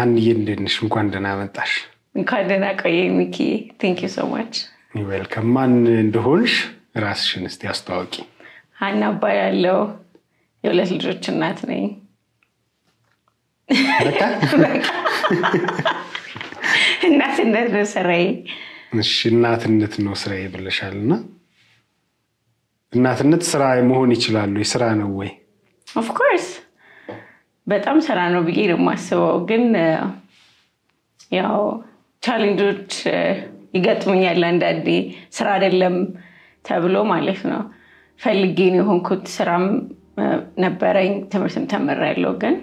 ሀንዬ እንዴት ነሽ? እንኳን ደህና መጣሽ። እንኳን ደህና ቆየኝ ሚኪ። ቴንክ ዩ ሶ ማች። ዌልከም። ማን እንደሆንሽ ራስሽን እስቲ አስተዋውቂ። ሀና እባላለሁ። የሁለት ልጆች እናት ነኝ። በቃ እናትነት ነው ስራዬ። እሺ፣ እናትነት ነው ስራዬ ብለሻል እና እናትነት ስራ መሆን ይችላሉ? ስራ ነው ወይ? ኦፍኮርስ በጣም ስራ ነው ብዬ ነው የማስበው። ግን ያው ቻሌንጆች ይገጥሙኛል አንዳንዴ። ስራ አይደለም ተብሎ ማለት ነው። ፈልጌ ነው የሆንኩት። ስራም ነበረኝ፣ ትምህርትም ተምሬያለሁ። ግን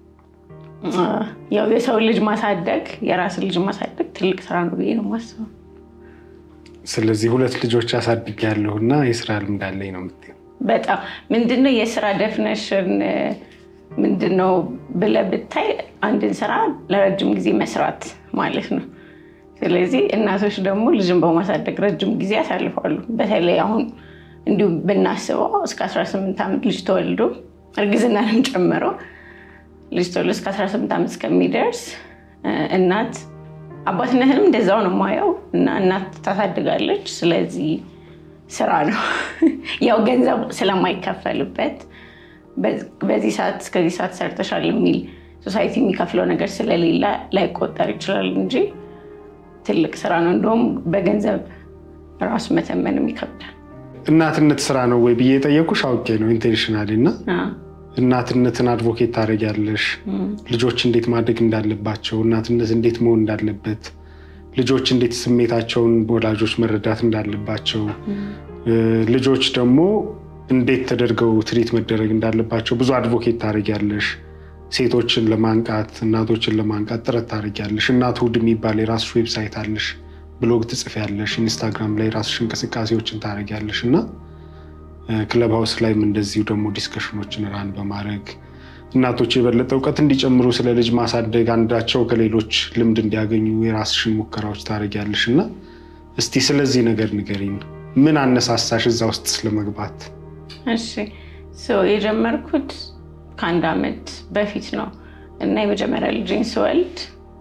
ያው የሰው ልጅ ማሳደግ የራስን ልጅ ማሳደግ ትልቅ ስራ ነው ብዬ ነው የማስበው። ስለዚህ ሁለት ልጆች አሳድጌያለሁ እና የስራ ልምድ አለኝ ነው የምትይው? በጣም ምንድነው የስራ ደፍነሽን ምንድነው ብለህ ብታይ አንድን ስራ ለረጅም ጊዜ መስራት ማለት ነው። ስለዚህ እናቶች ደግሞ ልጅን በማሳደግ ረጅም ጊዜ ያሳልፋሉ። በተለይ አሁን እንዲሁም ብናስበው እስከ 18 ዓመት ልጅ ተወልዶ እርግዝናንም ጨምሮ ልጅ ተወልዶ እስከ 18 ዓመት እስከሚደርስ እናት አባትነትንም እንደዛው ነው የማየው እና እናት ታሳድጋለች። ስለዚህ ስራ ነው ያው ገንዘብ ስለማይከፈልበት በዚህ ሰዓት እስከዚህ ሰዓት ሰርተሻል የሚል ሶሳይቲ የሚከፍለው ነገር ስለሌለ ላይቆጠር ይችላል እንጂ ትልቅ ስራ ነው። እንደውም በገንዘብ ራሱ መተመንም ይከብዳል። እናትነት ስራ ነው ወይ ብዬ የጠየኩሽ አውቄ ነው ኢንቴንሽናሊ እና እናትነትን አድቮኬት ታደርጊያለሽ። ልጆች እንዴት ማደግ እንዳለባቸው፣ እናትነት እንዴት መሆን እንዳለበት፣ ልጆች እንዴት ስሜታቸውን በወላጆች መረዳት እንዳለባቸው፣ ልጆች ደግሞ እንዴት ተደርገው ትሪት መደረግ እንዳለባቸው ብዙ አድቮኬት ታደርጊያለሽ። ሴቶችን ለማንቃት እናቶችን ለማንቃት ጥረት ታደርጊያለሽ። እናት እሑድ የሚባል የራስሽ ዌብሳይት አለሽ፣ ብሎግ ትጽፊያለሽ፣ ኢንስታግራም ላይ ራስሽ እንቅስቃሴዎችን ታደርጊያለሽ እና ክለብ ሀውስ ላይም እንደዚሁ ደግሞ ዲስከሽኖችን ራን በማድረግ እናቶች የበለጠ እውቀት እንዲጨምሩ ስለ ልጅ ማሳደግ አንዳቸው ከሌሎች ልምድ እንዲያገኙ የራስሽን ሙከራዎች ታደርጊያለሽ እና እስቲ ስለዚህ ነገር ንገሪኝ። ምን አነሳሳሽ እዛ ውስጥ ስለመግባት? እሺ የጀመርኩት ከአንድ ዓመት በፊት ነው እና የመጀመሪያ ልጅን ስወልድ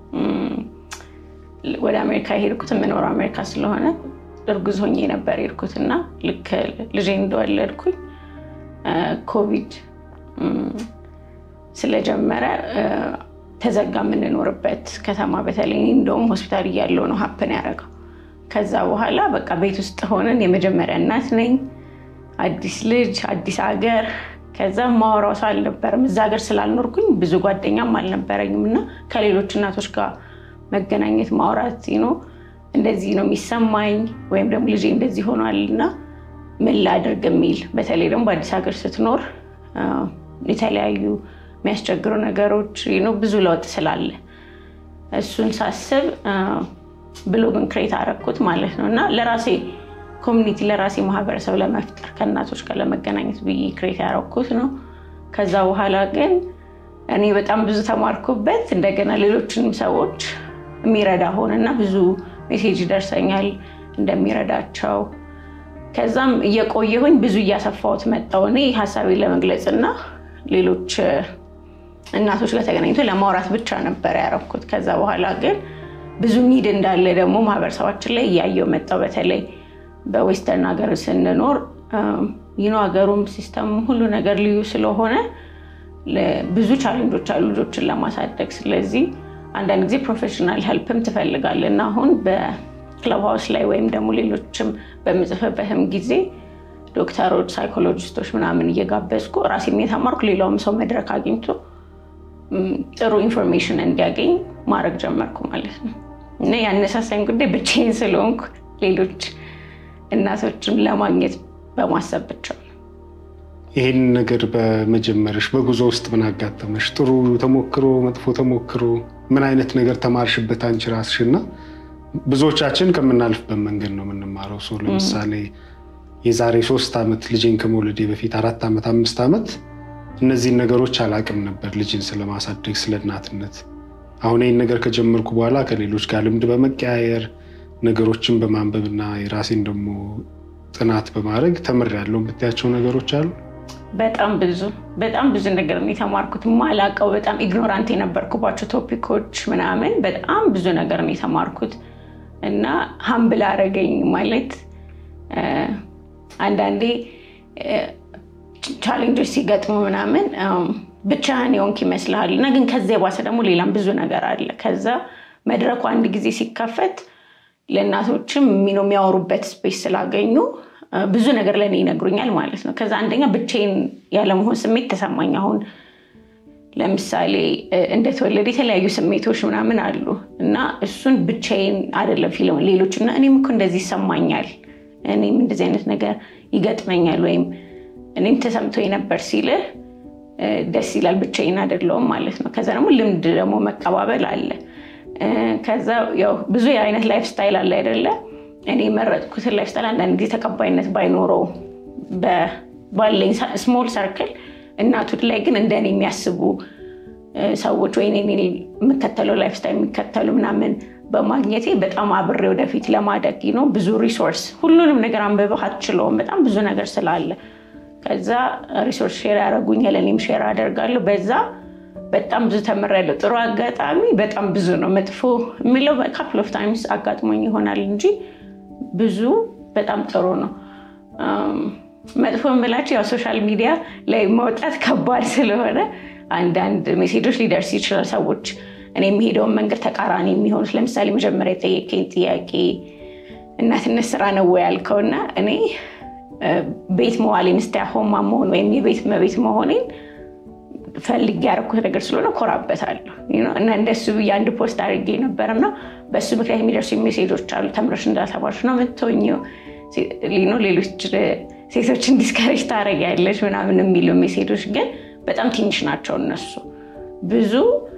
ወደ አሜሪካ የሄድኩት የምኖረው አሜሪካ ስለሆነ እርጉዝ ሆኜ ነበር የሄድኩት እና ልክ ልጄ እንደወለድኩኝ ኮቪድ ስለጀመረ ተዘጋ የምንኖርበት ከተማ። በተለይ እንደውም ሆስፒታል እያለው ነው ሀፕን ያደረገው። ከዛ በኋላ በቃ ቤት ውስጥ ሆነን የመጀመሪያ እናት ነኝ፣ አዲስ ልጅ፣ አዲስ ሀገር። ከዛ ማወራው ሰው አልነበረም። እዛ ሀገር ስላልኖርኩኝ ብዙ ጓደኛም አልነበረኝም እና ከሌሎች እናቶች ጋር መገናኘት ማውራት ነው እንደዚህ ነው የሚሰማኝ ወይም ደግሞ ልጄ እንደዚህ ሆኗል እና ምን ላድርግ የሚል በተለይ ደግሞ በአዲስ ሀገር ስትኖር የተለያዩ የሚያስቸግሩ ነገሮች ብዙ ለውጥ ስላለ እሱን ሳስብ ብሎግን ክሬት አደረኩት ማለት ነው እና ለራሴ ኮሚኒቲ ለራሴ ማህበረሰብ ለመፍጠር ከእናቶች ጋር ለመገናኘት ብዬ ክሬት ያደረኩት ነው። ከዛ በኋላ ግን እኔ በጣም ብዙ ተማርኩበት። እንደገና ሌሎችንም ሰዎች የሚረዳ ሆነና ብዙ ሜሴጅ ይደርሰኛል እንደሚረዳቸው። ከዛም እየቆየሁኝ ብዙ እያሰፋሁት መጣሁ እኔ ሀሳቤን ለመግለጽ እና ሌሎች እናቶች ጋር ተገናኝቶ ለማውራት ብቻ ነበር ያረኩት። ከዛ በኋላ ግን ብዙ ኒድ እንዳለ ደግሞ ማህበረሰባችን ላይ እያየው መጣው። በተለይ በዌስተርን ሀገር ስንኖር ይኖ ሀገሩም ሲስተም ሁሉ ነገር ልዩ ስለሆነ ብዙ ቻሌንጆች አሉ ልጆችን ለማሳደግ። ስለዚህ አንዳንድ ጊዜ ፕሮፌሽናል ሄልፕም ትፈልጋለህ እና አሁን በክለብ ሀውስ ላይ ወይም ደግሞ ሌሎችም በምጽፍበትም ጊዜ ዶክተሮች፣ ሳይኮሎጂስቶች ምናምን እየጋበዝኩ ራሴም የተማርኩ ሌላውም ሰው መድረክ አግኝቶ ጥሩ ኢንፎርሜሽን እንዲያገኝ ማድረግ ጀመርኩ ማለት ነው እና ያነሳሳኝ ጉዳይ ብቻዬን ስለሆንኩ ሌሎች እናቶችን ለማግኘት በማሰብ ብቻ ነው። ይህን ነገር በመጀመርሽ በጉዞ ውስጥ ምን አጋጠመሽ? ጥሩ ተሞክሮ፣ መጥፎ ተሞክሮ፣ ምን አይነት ነገር ተማርሽበት አንቺ ራስሽ? እና ብዙዎቻችን ከምናልፍበት መንገድ ነው የምንማረው። ሰው ለምሳሌ የዛሬ ሶስት ዓመት ልጄን ከመውለዴ በፊት አራት ዓመት አምስት ዓመት እነዚህን ነገሮች አላቅም ነበር፣ ልጅን ስለማሳደግ ስለ እናትነት። አሁን ይህን ነገር ከጀመርኩ በኋላ ከሌሎች ጋር ልምድ በመቀያየር ነገሮችን በማንበብና የራሴን ደግሞ ጥናት በማድረግ ተምሬያለሁ። የምታያቸው ነገሮች አሉ? በጣም ብዙ በጣም ብዙ ነገር ነው የተማርኩት። ማላቀው በጣም ኢግኖራንት የነበርኩባቸው ቶፒኮች ምናምን በጣም ብዙ ነገር ነው የተማርኩት እና ሀምብል አረገኝ ማለት አንዳንዴ ቻሌንጆች ሲገጥሙ ምናምን ብቻህን የሆንክ ይመስልሃል እና ግን ከዚያ የባሰ ደግሞ ሌላም ብዙ ነገር አለ። ከዛ መድረኩ አንድ ጊዜ ሲከፈት ለእናቶችም የሚያወሩበት ስፔስ ስላገኙ ብዙ ነገር ለእኔ ይነግሩኛል ማለት ነው። ከዛ አንደኛ ብቻዬን ያለመሆን ስሜት ተሰማኝ። አሁን ለምሳሌ እንደተወለደ የተለያዩ ስሜቶች ምናምን አሉ እና እሱን ብቻዬን አይደለም ፊልም ሌሎች እና እኔም እኮ እንደዚህ ይሰማኛል፣ እኔም እንደዚህ አይነት ነገር ይገጥመኛል ወይም እኔም ተሰምቶ ነበር ሲልህ ደስ ይላል። ብቻዬን አይደለሁም ማለት ነው። ከዛ ደግሞ ልምድ ደግሞ መቀባበል አለ። ከዛ ያው ብዙ የአይነት ላይፍ ስታይል አለ አይደለ? እኔ የመረጥኩትን ላይፍ ስታይል አንዳንድ ጊዜ ተቀባይነት ባይኖረው ባለኝ ስሞል ሰርክል እናቱን ላይ ግን እንደኔ የሚያስቡ ሰዎች ወይ የምከተለው ላይፍ ስታይል የሚከተሉ ምናምን በማግኘቴ በጣም አብሬ ወደፊት ለማደግ ነው። ብዙ ሪሶርስ ሁሉንም ነገር አንብበህ አትችለውም። በጣም ብዙ ነገር ስላለ ከዛ ሪሶርስ ሼር ያደረጉኛል፣ እኔም ሼር አደርጋለሁ። በዛ በጣም ብዙ ተምሬያለሁ። ጥሩ አጋጣሚ በጣም ብዙ ነው። መጥፎ የሚለው ካፕል ኦፍ ታይምስ አጋጥሞኝ ይሆናል እንጂ ብዙ በጣም ጥሩ ነው። መጥፎ የምላቸው ያው ሶሻል ሚዲያ ላይ መውጣት ከባድ ስለሆነ አንዳንድ ሜሴጆች ሊደርስ ይችላል። ሰዎች እኔ የሚሄደውን መንገድ ተቃራኒ የሚሆኑት ለምሳሌ መጀመሪያ የጠየቀኝ ጥያቄ እናትነት ስራ ነው ወይ ያልከውና እኔ ቤት መዋሌን ስታሆማ መሆን ወይም የቤት መቤት መሆኔን ፈልጌ ያደረኩት ነገር ስለሆነ ኮራበታለሁ እና እንደሱ ብዬ አንድ ፖስት አድርጌ ነበር እና በእሱ ምክንያት የሚደርሱ ሜሴጆች አሉ። ተምረሽ እንዳልተማርሽ ነው የምትሆኚው፣ ሌሎች ሴቶችን ዲስከሬጅ ታደርጊያለሽ ምናምን የሚሉ ሜሴጆች ግን በጣም ትንሽ ናቸው። እነሱ ብዙ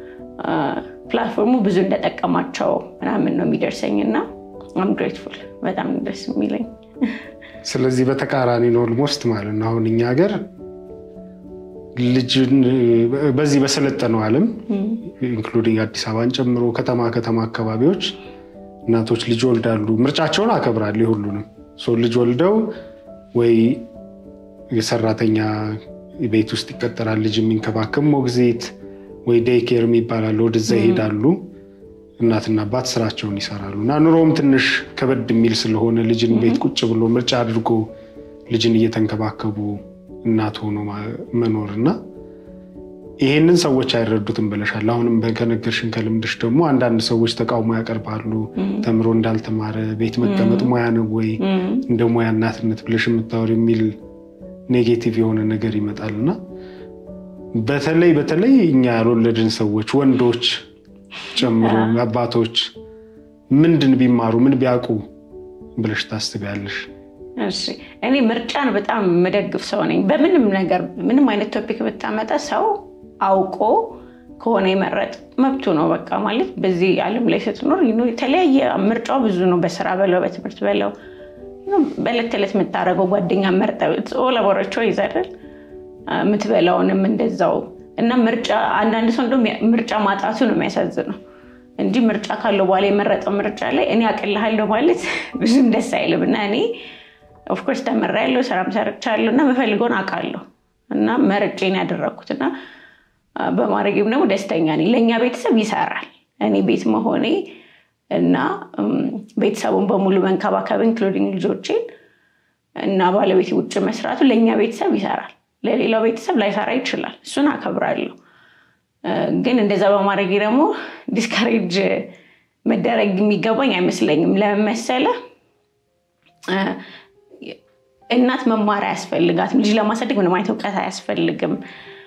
ፕላትፎርሙ ብዙ እንደጠቀማቸው ምናምን ነው የሚደርሰኝ እና አም ግሬትፉል በጣም ደስ የሚለኝ ስለዚህ በተቃራኒ ነው ኦልሞስት ማለት ነው። አሁን እኛ ሀገር ልጅን በዚህ በሰለጠነው ዓለም ኢንክሉዲንግ አዲስ አበባን ጨምሮ ከተማ ከተማ አካባቢዎች እናቶች ልጅ ወልዳሉ። ምርጫቸውን አከብራለሁ የሁሉንም ልጅ ወልደው ወይ የሰራተኛ ቤት ውስጥ ይቀጠራል፣ ልጅ የሚንከባከብ ሞግዚት ወይ ዴይኬር የሚባላል ወደዛ ይሄዳሉ። እናትና አባት ስራቸውን ይሰራሉ እና ኑሮውም ትንሽ ከበድ የሚል ስለሆነ ልጅን ቤት ቁጭ ብሎ ምርጫ አድርጎ ልጅን እየተንከባከቡ እናት ሆኖ መኖር እና ይሄንን ሰዎች አይረዱትም ብለሻል። አሁንም ከነገርሽን ከልምድሽ ደግሞ አንዳንድ ሰዎች ተቃውሞ ያቀርባሉ። ተምሮ እንዳልተማረ ቤት መቀመጥ ሙያ ነው ወይ እንደ ሙያ እናትነት ብለሽ የምታወር የሚል ኔጌቲቭ የሆነ ነገር ይመጣል እና በተለይ በተለይ እኛ ያልወለድን ሰዎች ወንዶች ጨምሮ አባቶች ምንድን ቢማሩ ምን ቢያውቁ ብለሽ ታስቢያለሽ? እኔ ምርጫን በጣም የምደግፍ ሰው ነኝ። በምንም ነገር ምንም አይነት ቶፒክ ብታመጣ ሰው አውቆ ከሆነ የመረጥ መብቱ ነው። በቃ ማለት በዚህ ዓለም ላይ ስትኖር የተለያየ ምርጫው ብዙ ነው። በስራ በለው በትምህርት በለው በዕለት ተዕለት የምታደርገው ጓደኛ መርጠ ላቦራቸው ይዛደል የምትበላውንም እንደዛው እና ምርጫ አንዳንድ ሰው እንደውም ምርጫ ማጣቱ ነው የሚያሳዝነው እንጂ ምርጫ ካለው በኋላ የመረጠው ምርጫ ላይ እኔ አቅልሃለሁ ማለት ብዙም ደስ አይልም። እና እኔ ኦፍኮርስ ተምሬያለሁ፣ ስራም ሰርቻለሁ እና የምፈልገውን አውቃለሁ እና መርጬን ያደረግኩት እና በማድረጌም ደግሞ ደስተኛ ነኝ። ለእኛ ቤተሰብ ይሰራል። እኔ ቤት መሆኔ እና ቤተሰቡን በሙሉ መንከባከብ ኢንክሉዲንግ ልጆቼን እና ባለቤት ውጭ መስራቱ ለእኛ ቤተሰብ ይሰራል። ለሌላው ቤተሰብ ላይሰራ ይችላል። እሱን አከብራለሁ። ግን እንደዛ በማድረግ ደግሞ ዲስካሬጅ መደረግ የሚገባኝ አይመስለኝም። ለምን መሰለህ? እናት መማር አያስፈልጋትም። ልጅ ለማሳደግ ምንም አይነት እውቀት አያስፈልግም።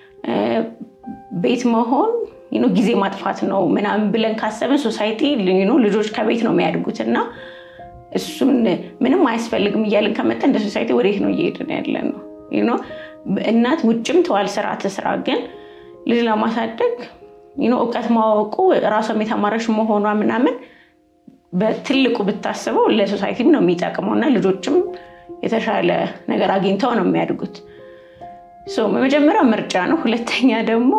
ቤት መሆን ጊዜ ማጥፋት ነው ምናምን ብለን ካሰብን ሶሳይቲ ልጆች ከቤት ነው የሚያድጉት እና እሱን ምንም አያስፈልግም እያለን ከመጣ እንደ ሶሳይቲ ወዴት ነው እየሄድን ያለን ነው እናት ውጭም ተዋል ስራ ትስራ፣ ግን ልጅ ለማሳደግ እውቀት ማወቁ ራሷም የተማረች መሆኗ ምናምን በትልቁ ብታስበው ለሶሳይቲም ነው የሚጠቅመው እና ልጆችም የተሻለ ነገር አግኝተው ነው የሚያድጉት። መጀመሪያ ምርጫ ነው። ሁለተኛ ደግሞ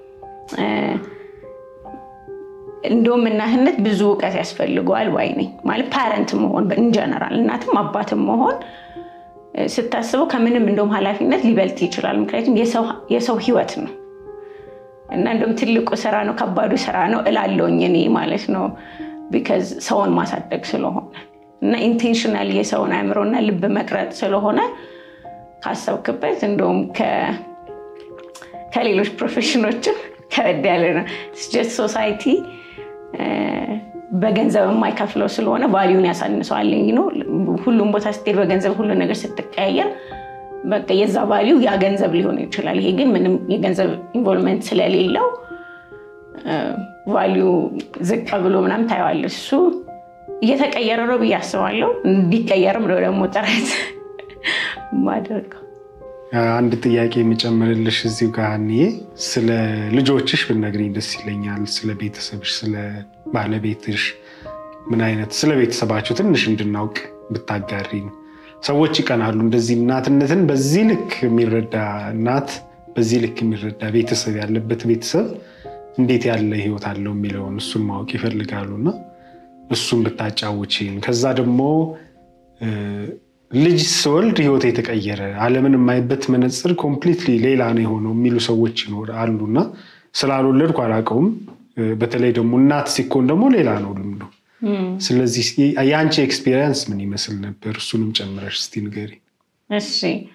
እንደውም እናትነት ብዙ እውቀት ያስፈልገዋል ባይ ነኝ። ማለት ፓረንት መሆን ኢንጀነራል እናትም አባትም መሆን ስታስበው ከምንም እንደውም ኃላፊነት ሊበልጥ ይችላል። ምክንያቱም የሰው ህይወት ነው እና እንደውም ትልቁ ስራ ነው፣ ከባዱ ስራ ነው እላለሁኝ እኔ ማለት ነው። ቢካዝ ሰውን ማሳደግ ስለሆነ እና ኢንቴንሽናል የሰውን አእምሮና ልብ መቅረጥ ስለሆነ ካሰብክበት እንደውም ከሌሎች ፕሮፌሽኖችም ከበድ ያለ ነው። ጀስት ሶሳይቲ በገንዘብ የማይከፍለው ስለሆነ ቫሊዩን ያሳንሰዋል። ነው ሁሉም ቦታ ስትሄድ በገንዘብ ሁሉ ነገር ስትቀያየር በቃ የዛ ቫሊዩ ያ ገንዘብ ሊሆን ይችላል። ይሄ ግን ምንም የገንዘብ ኢንቮልቭመንት ስለሌለው ቫሊዩ ዝቅ ብሎ ምናምን ታየዋል። እሱ እየተቀየረ ነው ብዬ አስባለሁ። እንዲቀየርም ነው ደግሞ ጥረት ማደርገው። አንድ ጥያቄ የምጨምርልሽ እዚሁ ጋር እኔ ስለ ልጆችሽ ብትነግሪኝ ደስ ይለኛል። ስለ ቤተሰብሽ፣ ስለ ባለቤትሽ ምን አይነት ስለ ቤተሰባቸው ትንሽ እንድናውቅ ብታጋሪን። ሰዎች ይቀናሉ። እንደዚህ እናትነትን በዚህ ልክ የሚረዳ እናት፣ በዚህ ልክ የሚረዳ ቤተሰብ ያለበት ቤተሰብ እንዴት ያለ ህይወት አለው የሚለውን እሱን ማወቅ ይፈልጋሉ እና እሱን ብታጫውችን ከዛ ደግሞ ልጅ ስወልድ ህይወት የተቀየረ ዓለምን የማይበት መነፅር ኮምፕሊትሊ ሌላ ነው የሆነው የሚሉ ሰዎች አሉና ስላልወለድኩ አላውቀውም። በተለይ ደግሞ እናት ሲኮን ደግሞ ሌላ ነው ልምዱ። ስለዚህ የአንቺ ኤክስፔሪንስ ምን ይመስል ነበር? እሱንም ጨምረሽ እስቲ ንገሪ። እሺ፣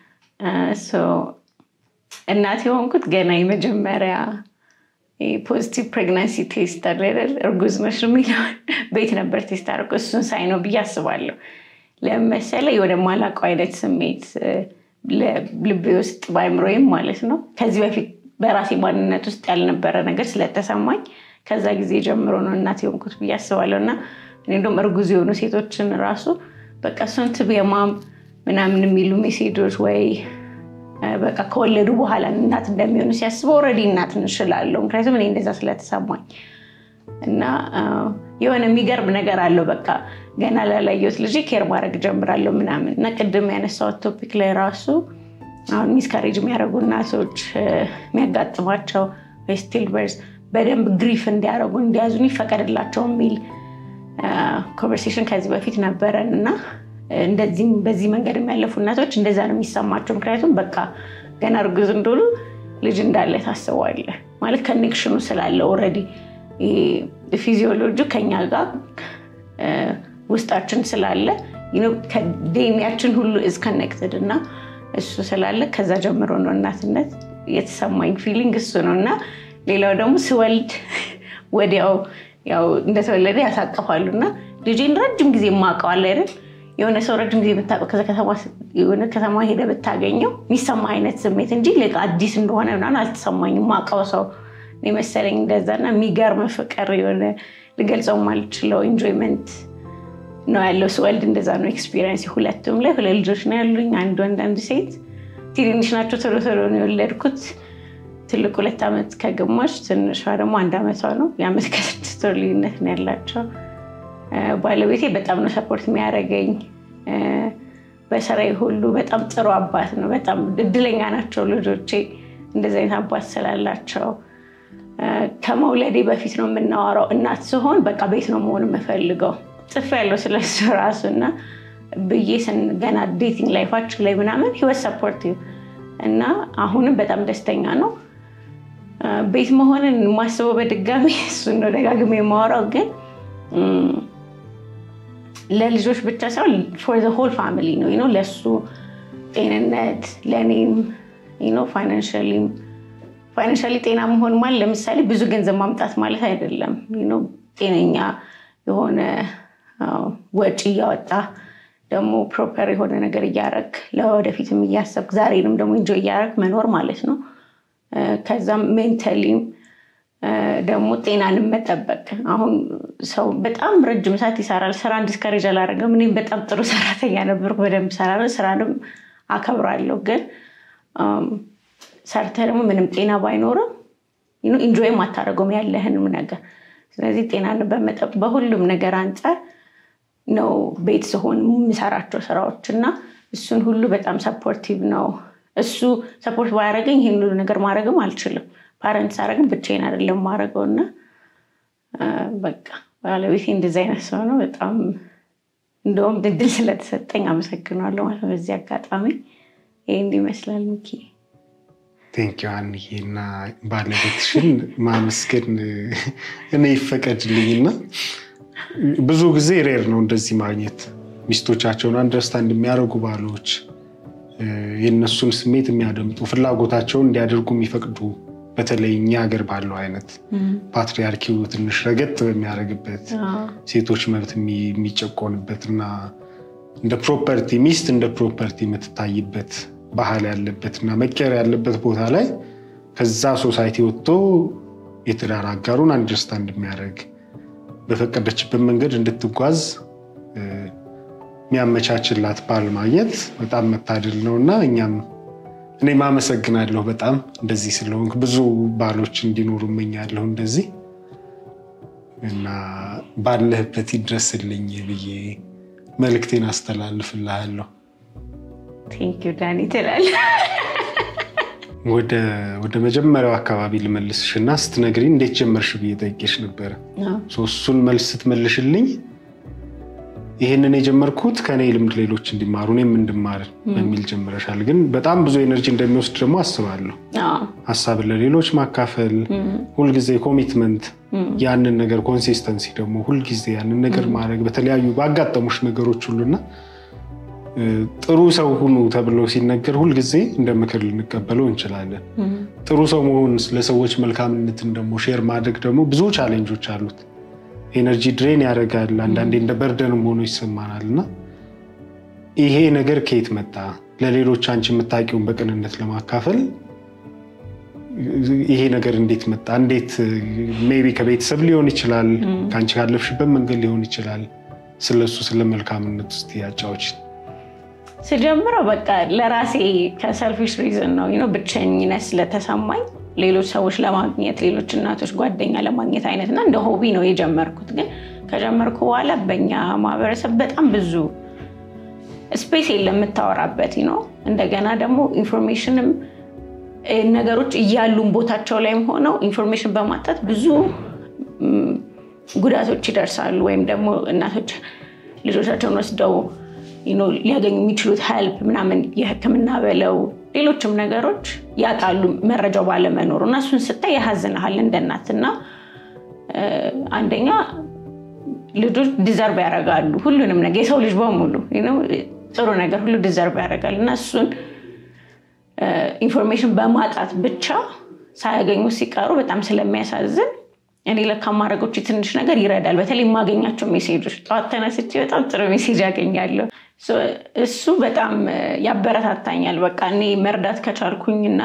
እናት የሆንኩት ገና የመጀመሪያ ፖዚቲቭ ፕሬግናንሲ ቴስት አለ እርጉዝ ነሽ የሚለውን ቤት ነበር ቴስት አድርጎ እሱን ሳይ ነው ብዬ አስባለሁ። ለመሰለ ወደማላውቀው አይነት ስሜት ልቤ ውስጥ በአይምሮዬም ማለት ነው ከዚህ በፊት በራሴ ማንነት ውስጥ ያልነበረ ነገር ስለተሰማኝ ከዛ ጊዜ ጀምሮ ነው እናት የሆንኩት ብዬ አስባለሁ። እና እኔ እንደውም እርጉዝ የሆኑ ሴቶችን ራሱ በቃ እሱን ትብ የማም ምናምን የሚሉ ሜሴጆች ወይ በቃ ከወለዱ በኋላ እናት እንደሚሆኑ ሲያስበው ኦልሬዲ እናት እንችላለሁ። ምክንያቱም እኔ እንደዛ ስለተሰማኝ እና የሆነ የሚገርም ነገር አለው። በቃ ገና ላላየሁት ልጅ ኬር ማድረግ ጀምራለሁ ምናምን እና ቅድም ያነሳሁት ቶፒክ ላይ ራሱ አሁን ሚስካሬጅ የሚያደርጉ እናቶች የሚያጋጥማቸው ስቲል በርዝ በደንብ ግሪፍ እንዲያደርጉ እንዲያዙን ይፈቀድላቸው የሚል ኮንቨርሴሽን ከዚህ በፊት ነበረን እና እንደዚህም በዚህ መንገድ የሚያለፉ እናቶች እንደዛ ነው የሚሰማቸው። ምክንያቱም በቃ ገና እርጉዝ እንደሆኑ ልጅ እንዳለ ታስበዋለህ ማለት ከኔክሽኑ ስላለ ኦልሬዲ ፊዚዮሎጂ ከኛ ጋር ውስጣችን ስላለ ከዴኒያችን ሁሉ ኢዝ ከኔክትድ እና እሱ ስላለ ከዛ ጀምሮ ነው እናትነት የተሰማኝ ፊሊንግ እሱ ነው እና ሌላው ደግሞ ስወልድ ወዲያው ያው እንደተወለደ ያሳቅፋሉ እና ልጄን ረጅም ጊዜ የማውቀዋል አይደል የሆነ ሰው ረጅም ጊዜ ብታውቀው የሆነ ከተማ ሄደ ብታገኘው የሚሰማ አይነት ስሜት እንጂ አዲስ እንደሆነ ምናምን አልተሰማኝም። የማውቀው ሰው የመሰለኝ እንደዛና የሚገርም ፍቅር የሆነ ልገልጸው ማልችለው ኢንጆይመንት ነው ያለው ስወልድ። እንደዛ ነው ኤክስፒሪየንስ። ሁለቱም ላይ ሁለት ልጆች ነው ያሉኝ፣ አንድ ወንድ አንድ ሴት። ትንንሽ ናቸው፣ ቶሎ ቶሎ ነው የወለድኩት። ትልቅ ሁለት ዓመት ከግማሽ ትንሿ ደግሞ አንድ ዓመቷ ነው። የዓመት ከስድስት ወር ልዩነት ነው ያላቸው። ባለቤቴ በጣም ነው ሰፖርት የሚያደርገኝ በስራዬ ሁሉ። በጣም ጥሩ አባት ነው። በጣም እድለኛ ናቸው ልጆቼ እንደዚህ አይነት አባት ስላላቸው። ከመውለዴ በፊት ነው የምናወራው። እናት ስሆን በቃ ቤት ነው መሆን የምፈልገው ጽፍ ያለው ስለሱ ራሱ እና ብዬ ገና ዴቲንግ ላይፋችን ላይ ምናምን ህይወት ሰፖርቲቭ እና አሁንም በጣም ደስተኛ ነው። ቤት መሆንን የማስበው በድጋሚ እሱን ነው ደጋግሜ የማወራው ግን ለልጆች ብቻ ሳይሆን ፎር ዘ ሆል ፋሚሊ ነው ነው ለእሱ ጤንነት ለእኔም ፋይናንሻሊም ፋይናንሻሊ ጤና መሆን ማለት ለምሳሌ ብዙ ገንዘብ ማምጣት ማለት አይደለም። ጤነኛ የሆነ ወጪ እያወጣ ደግሞ ፕሮፐር የሆነ ነገር እያረግ ለወደፊትም እያሰብክ ዛሬንም ደግሞ እንጆ እያረግ መኖር ማለት ነው። ከዛም ሜንታሊም ደግሞ ጤናንም መጠበቅ። አሁን ሰው በጣም ረጅም ሰዓት ይሰራል። ስራ ዲስከሬጅ አላደረገም። እኔም በጣም ጥሩ ሰራተኛ ነበርኩ። በደንብ እሰራለሁ፣ ስራንም አከብራለሁ። ግን ሰርተ ደግሞ ምንም ጤና ባይኖርም ኢንጆይም አታደርገውም ያለህንም ነገር። ስለዚህ ጤናን በመጠበቅ በሁሉም ነገር አንጻር ነው ቤት ስሆን የምሰራቸው ስራዎች እና እሱን ሁሉ በጣም ሰፖርቲቭ ነው። እሱ ሰፖርት ባያደረገኝ ይህን ሁሉ ነገር ማድረግም አልችልም። ፓረንት ሳደረግም ብቻዬን አይደለም ማድረገው እና በቃ ባለቤቴ እንደዚህ አይነት ሰው ነው። በጣም እንደውም ድድል ስለተሰጠኝ አመሰግናለሁ ማለት ነው። በዚህ አጋጣሚ ይህ ይመስላል ሚኪ። ቴንኪው አንዬ እና ባለቤትሽን ማመስገን እኔ ይፈቀድልኝና ብዙ ጊዜ ሬር ነው እንደዚህ ማግኘት ሚስቶቻቸውን አንደርስታንድ የሚያደርጉ ባሎች የእነሱን ስሜት የሚያደምጡ ፍላጎታቸውን እንዲያደርጉ የሚፈቅዱ በተለይ እኛ ሀገር ባለው አይነት ፓትሪያርኪው ትንሽ ረገጥ በሚያደርግበት ሴቶች መብት የሚጨቆንበት እና እንደ ፕሮፐርቲ ሚስት እንደ ፕሮፐርቲ የምትታይበት ባህል ያለበት እና መቀየር ያለበት ቦታ ላይ ከዛ ሶሳይቲ ወጥቶ የትዳር አጋሩን አንደርስታንድ የሚያደርግ በፈቀደችበት መንገድ እንድትጓዝ የሚያመቻችላት ባል ማግኘት በጣም መታደል ነው እና እኛም እኔም አመሰግናለሁ በጣም እንደዚህ ስለሆንክ ብዙ ባሎች እንዲኖሩ እመኛለሁ እንደዚህ እና ባለህበት ይድረስልኝ ብዬ መልእክቴን አስተላልፍልሃለሁ። ቴንኪው ዳኒ ትላለህ። ወደ መጀመሪያው አካባቢ ልመልስሽ እና ስትነግሪኝ እንዴት ጀመርሽ ብዬ ጠይቄሽ ነበረ። እሱን መልስ ስትመልሽልኝ ይህንን የጀመርኩት ከኔ ልምድ ሌሎች እንዲማሩ እኔም እንድማር በሚል ጀምረሻል። ግን በጣም ብዙ ኤነርጂ እንደሚወስድ ደግሞ አስባለሁ። ሀሳብን ለሌሎች ማካፈል፣ ሁልጊዜ ኮሚትመንት፣ ያንን ነገር ኮንሲስተንሲ ደግሞ ሁልጊዜ ያንን ነገር ማድረግ በተለያዩ ባጋጠሙሽ ነገሮች ሁሉና ጥሩ ሰው ሁኑ ተብሎ ሲነገር ሁልጊዜ እንደ ምክር ልንቀበለው እንችላለን። ጥሩ ሰው መሆን ለሰዎች መልካምነትን ደግሞ ሼር ማድረግ ደግሞ ብዙ ቻሌንጆች አሉት። ኤነርጂ ድሬን ያደርጋል። አንዳንዴ እንደ በርደንም ሆኖ ይሰማናል እና ይሄ ነገር ከየት መጣ? ለሌሎች አንቺ የምታውቂውን በቅንነት ለማካፈል ይሄ ነገር እንዴት መጣ? እንዴት ሜይ ቢ ከቤተሰብ ሊሆን ይችላል፣ ከአንቺ ካለፍሽበት መንገድ ሊሆን ይችላል። ስለሱ ስለ መልካምነት ውስጥ ያጫዎች ስጀምረው በቃ ለራሴ ከሰልፊሽ ሪዝን ነው ነው ብቸኝነት ስለተሰማኝ ሌሎች ሰዎች ለማግኘት ሌሎች እናቶች ጓደኛ ለማግኘት አይነት እና እንደ ሆቢ ነው የጀመርኩት። ግን ከጀመርኩ በኋላ በኛ ማህበረሰብ በጣም ብዙ ስፔስ የለም የምታወራበት ነው። እንደገና ደግሞ ኢንፎርሜሽንም ነገሮች እያሉን ቦታቸው ላይም ሆነው ኢንፎርሜሽን በማጣት ብዙ ጉዳቶች ይደርሳሉ። ወይም ደግሞ እናቶች ልጆቻቸውን ወስደው ሊያገኙ የሚችሉት ሄልፕ ምናምን የሕክምና በለው ሌሎችም ነገሮች ያጣሉ መረጃው ባለመኖሩ እና እሱን ስታይ ያሳዝንሃል እንደ እናት እና አንደኛ ልጆች ዲዘርቭ ያደርጋሉ ሁሉንም ነገር የሰው ልጅ በሙሉ ጥሩ ነገር ሁሉ ዲዘርቭ ያደርጋል እና እሱን ኢንፎርሜሽን በማጣት ብቻ ሳያገኙ ሲቀሩ በጣም ስለሚያሳዝን እኔ ለካ ማድረጎች ትንሽ ነገር ይረዳል። በተለይ የማገኛቸው ሜሴጆች ጠዋት ተነስቼ በጣም ጥሩ ሜሴጅ ያገኛለሁ። እሱ በጣም ያበረታታኛል። በቃ እኔ መርዳት ከቻልኩኝና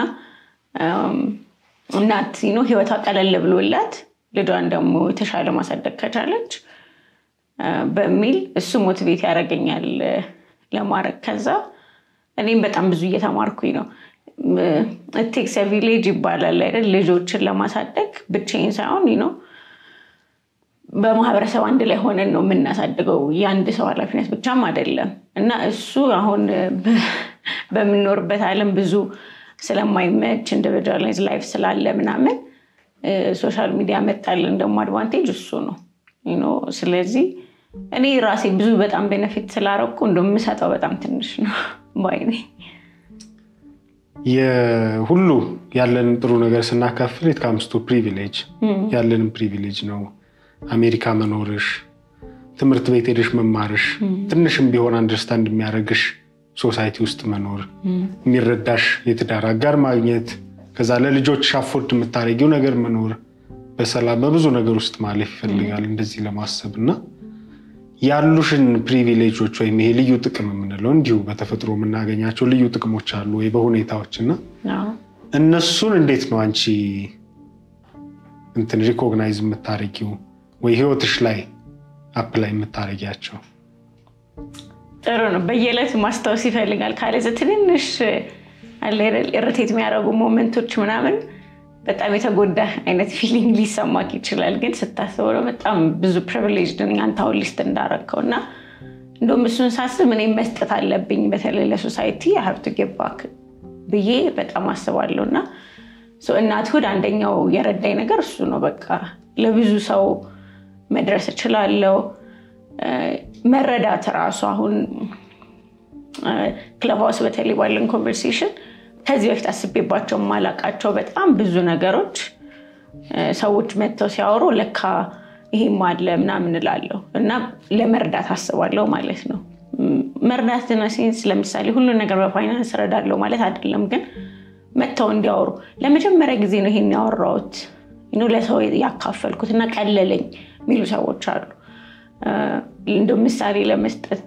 እናት ነው ህይወቷ ቀለል ብሎላት ልጇን ደግሞ የተሻለ ማሳደግ ከቻለች በሚል እሱ ሞቲቬት ያደርገኛል ለማድረግ። ከዛ እኔም በጣም ብዙ እየተማርኩኝ ነው። ቴክስ ቪሌጅ ይባላል አይደል? ልጆችን ለማሳደግ ብቻዬን ሳይሆን ነው በማህበረሰብ አንድ ላይ ሆነን ነው የምናሳድገው። የአንድ ሰው ኃላፊነት ብቻም አይደለም እና እሱ አሁን በምንኖርበት ዓለም ብዙ ስለማይመች ኢንዲቪጁዋላይዝ ላይፍ ስላለ ምናምን ሶሻል ሚዲያ መጣልን ደግሞ አድቫንቴጅ እሱ ነው። ስለዚህ እኔ ራሴ ብዙ በጣም ቤነፊት ስላረኩ እንደምሰጠው በጣም ትንሽ ነው ባይ ነኝ። የሁሉ ያለንን ጥሩ ነገር ስናካፍል የትካምስቶ ፕሪቪሌጅ ያለንን ፕሪቪሌጅ ነው። አሜሪካ መኖርሽ፣ ትምህርት ቤት ሄደሽ መማርሽ፣ ትንሽም ቢሆን አንደርስታንድ የሚያደርግሽ ሶሳይቲ ውስጥ መኖር፣ የሚረዳሽ የትዳር አጋር ማግኘት፣ ከዛ ለልጆች አፎርድ የምታደርጊው ነገር መኖር፣ በሰላም በብዙ ነገር ውስጥ ማለፍ ይፈልጋል እንደዚህ ለማሰብ እና ያሉሽን ፕሪቪሌጆች ወይም ይሄ ልዩ ጥቅም የምንለው እንዲሁ በተፈጥሮ የምናገኛቸው ልዩ ጥቅሞች አሉ ወይ በሁኔታዎች እና እነሱን እንዴት ነው አንቺ እንትን ሪኮግናይዝ የምታደርጊው ወይ ህይወትሽ ላይ አፕላይ የምታደርጊያቸው? ጥሩ ነው። በየዕለት ማስታወስ ይፈልጋል። ካለዚ ትንንሽ ርቴት የሚያደርጉ ሞመንቶች ምናምን በጣም የተጎዳ አይነት ፊሊንግ ሊሰማክ ይችላል። ግን ስታስበው በጣም ብዙ ፕሪቪሌጅ አንተ አሁን ሊስት እንዳረግከው እና እንደውም እሱን ሳስብ እኔም መስጠት አለብኝ በተለይ ለሶሳይቲ ሀብቱ ጌባክ ብዬ በጣም አስባለሁ። እና እናትሁድ አንደኛው የረዳኝ ነገር እሱ ነው። በቃ ለብዙ ሰው መድረስ እችላለሁ። መረዳት ራሱ አሁን ክለብ ሃውስ በተለይ ባለን ኮንቨርሴሽን ከዚህ በፊት አስቤባቸው የማላውቃቸው በጣም ብዙ ነገሮች ሰዎች መጥተው ሲያወሩ ለካ ይሄም አለ ምናምን እላለሁ እና ለመርዳት አስባለሁ ማለት ነው። መርዳትና ሴንስ ለምሳሌ ሁሉን ነገር በፋይናንስ እረዳለሁ ማለት አይደለም፣ ግን መጥተው እንዲያወሩ ለመጀመሪያ ጊዜ ነው ይሄን ያወራሁት ለሰው ያካፈልኩት እና ቀለለኝ የሚሉ ሰዎች አሉ። እንደ ምሳሌ ለመስጠት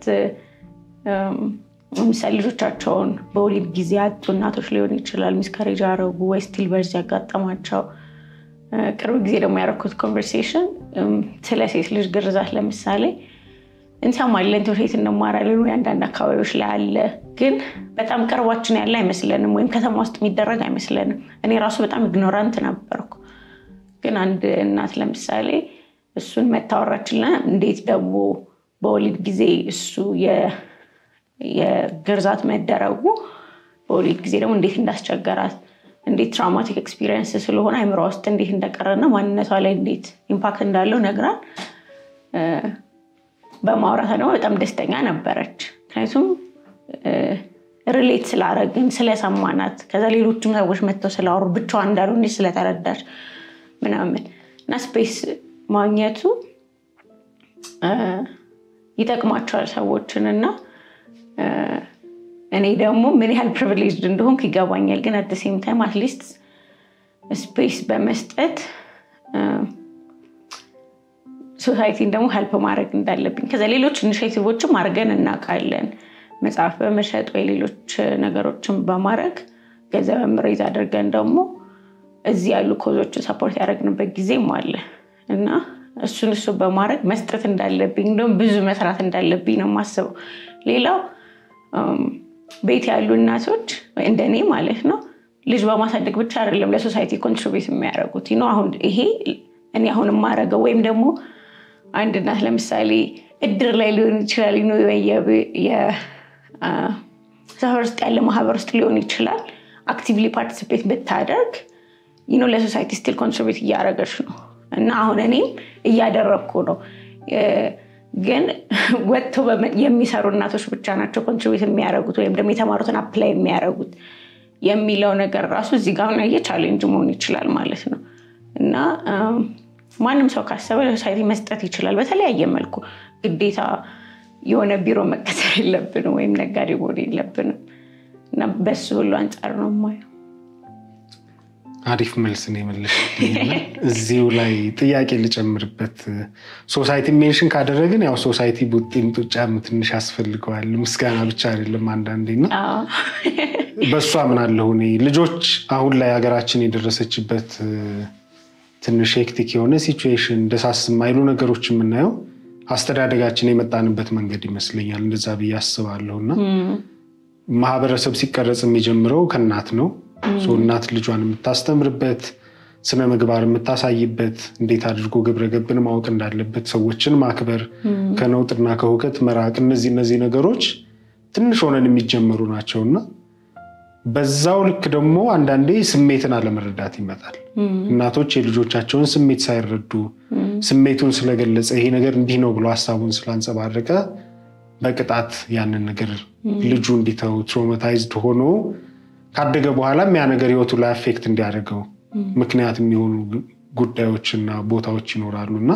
ምሳሌ ልጆቻቸውን በወሊድ ጊዜ ያጡ እናቶች ሊሆን ይችላል፣ ሚስካሬጅ ያደረጉ ወይ ስቲል በርዝ ያጋጠማቸው። ቅርብ ጊዜ ደግሞ ያደረኩት ኮንቨርሴሽን ስለ ሴት ልጅ ግርዛት ለምሳሌ እንሰማለን፣ ትምህርት ቤት እንማራለን፣ ወይ አንዳንድ አካባቢዎች ላይ አለ፣ ግን በጣም ቅርባችን ያለ አይመስለንም፣ ወይም ከተማ ውስጥ የሚደረግ አይመስለንም። እኔ ራሱ በጣም ኢግኖራንት ነበርኩ። ግን አንድ እናት ለምሳሌ እሱን መታወራችልና እንዴት ደግሞ በወሊድ ጊዜ እሱ የግርዛት መደረጉ በወሊድ ጊዜ ደግሞ እንዴት እንዳስቸገራት እንዴት ትራውማቲክ ኤክስፒሪየንስ ስለሆነ አይምሯ ውስጥ እንዴት እንደቀረና ማንነቷ ላይ እንዴት ኢምፓክት እንዳለው ነግራን በማውራቷ ደግሞ በጣም ደስተኛ ነበረች። ምክንያቱም ሪሌት ስላረግን ስለሰማናት፣ ከዛ ሌሎችም ሰዎች መጥተው ስላወሩ ብቻዋን እንዳልሆነች ስለተረዳች ምናምን እና ስፔስ ማግኘቱ ይጠቅማቸዋል ሰዎችን እና እኔ ደግሞ ምን ያህል ፕሪቪሌጅድ እንደሆንኩ ይገባኛል። ግን አት ሴም ታይም አትሊስት ስፔስ በመስጠት ሶሳይቲን ደግሞ ሄልፕ ማድረግ እንዳለብኝ ከዛ ሌሎች ኢኒሽቲቮችም አድርገን እናውቃለን። መጽሐፍ በመሸጥ ወይ ሌሎች ነገሮችን በማድረግ ገንዘብ ሬዝ አድርገን ደግሞ እዚህ ያሉ ኮዞችን ሰፖርት ያደረግንበት ጊዜም አለ እና እሱን እሱ በማድረግ መስጠት እንዳለብኝ እንደውም ብዙ መስራት እንዳለብኝ ነው የማስበው። ሌላው ቤት ያሉ እናቶች እንደኔ ማለት ነው ልጅ በማሳደግ ብቻ አይደለም ለሶሳይቲ ኮንትሪቢዩት የሚያደርጉት ነው። አሁን ይሄ እኔ አሁን የማደርገው ወይም ደግሞ አንድ እናት ለምሳሌ እድር ላይ ሊሆን ይችላል፣ ሰፈር ውስጥ ያለ ማህበር ውስጥ ሊሆን ይችላል። አክቲቭሊ ፓርቲሲፔት ብታደርግ ይኖ ለሶሳይቲ ስቲል ኮንትሪቢዩት እያደረገች ነው እና አሁን እኔም እያደረግኩ ነው። ግን ወጥተው የሚሰሩ እናቶች ብቻ ናቸው ኮንትሪቢዩት የሚያደርጉት ወይም ደግሞ የተማሩትን አፕላይ የሚያደርጉት የሚለው ነገር ራሱ እዚህ ጋር ሆነ ቻሌንጅ መሆን ይችላል ማለት ነው እና ማንም ሰው ካሰበ ለሶሳይቲ መስጠት ይችላል በተለያየ መልኩ። ግዴታ የሆነ ቢሮ መቀጠር የለብንም ወይም ነጋዴ መሆን የለብንም እና በሱ ሁሉ አንጻር ነው የማየው። አሪፍ መልስ ነው የመለሽ። እዚሁ ላይ ጥያቄ ልጨምርበት። ሶሳይቲ ሜንሽን ካደረግን ያው ሶሳይቲ ቡጢም ጡጫም ትንሽ ያስፈልገዋል። ምስጋና ብቻ አይደለም አንዳንዴ እና በእሱ አምናለሁ እኔ ልጆች አሁን ላይ ሀገራችን የደረሰችበት ትንሽ ሄክቲክ የሆነ ሲቹዌሽን ደሳስ የማይሉ ነገሮች የምናየው አስተዳደጋችን የመጣንበት መንገድ ይመስለኛል። እንደዛ ብዬ አስባለሁ እና ማህበረሰብ ሲቀረጽ የሚጀምረው ከእናት ነው። እናት ልጇን የምታስተምርበት ስነ ምግባር የምታሳይበት እንዴት አድርጎ ግብረ ገብን ማወቅ እንዳለበት ሰዎችን ማክበር፣ ከነውጥና ከሁከት መራቅ፣ እነዚህ እነዚህ ነገሮች ትንሽ ሆነን የሚጀመሩ ናቸው እና በዛው ልክ ደግሞ አንዳንዴ ስሜትን አለመረዳት ይመጣል። እናቶች የልጆቻቸውን ስሜት ሳይረዱ ስሜቱን ስለገለጸ ይሄ ነገር እንዲህ ነው ብሎ ሀሳቡን ስላንጸባረቀ በቅጣት ያንን ነገር ልጁ እንዲተው ትሮማታይዝድ ሆኖ ካደገ በኋላም ያ ነገር ህይወቱ ላይ አፌክት እንዲያደርገው ምክንያት የሚሆኑ ጉዳዮችና ቦታዎች ይኖራሉ እና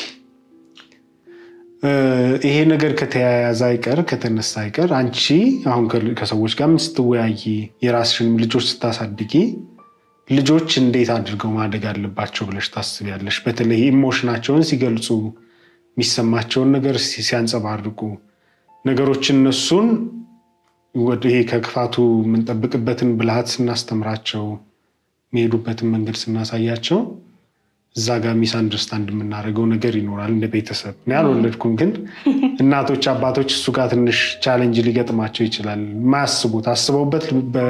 ይሄ ነገር ከተያያዘ አይቀር ከተነሳ አይቀር አንቺ አሁን ከሰዎች ጋር ስትወያይ የራስሽን ልጆች ስታሳድጊ ልጆች እንዴት አድርገው ማደግ አለባቸው ብለሽ ታስቢያለሽ? በተለይ ኢሞሽናቸውን ሲገልጹ የሚሰማቸውን ነገር ሲያንጸባርቁ ነገሮችን እነሱን ይሄ ከክፋቱ የምንጠብቅበትን ብልሃት ስናስተምራቸው የሚሄዱበትን መንገድ ስናሳያቸው እዛ ጋር ሚስ አንደርስታንድ የምናደርገው ነገር ይኖራል። እንደ ቤተሰብ እኔ አልወለድኩም፣ ግን እናቶች አባቶች እሱ ጋር ትንሽ ቻሌንጅ ሊገጥማቸው ይችላል። የማያስቡት አስበውበት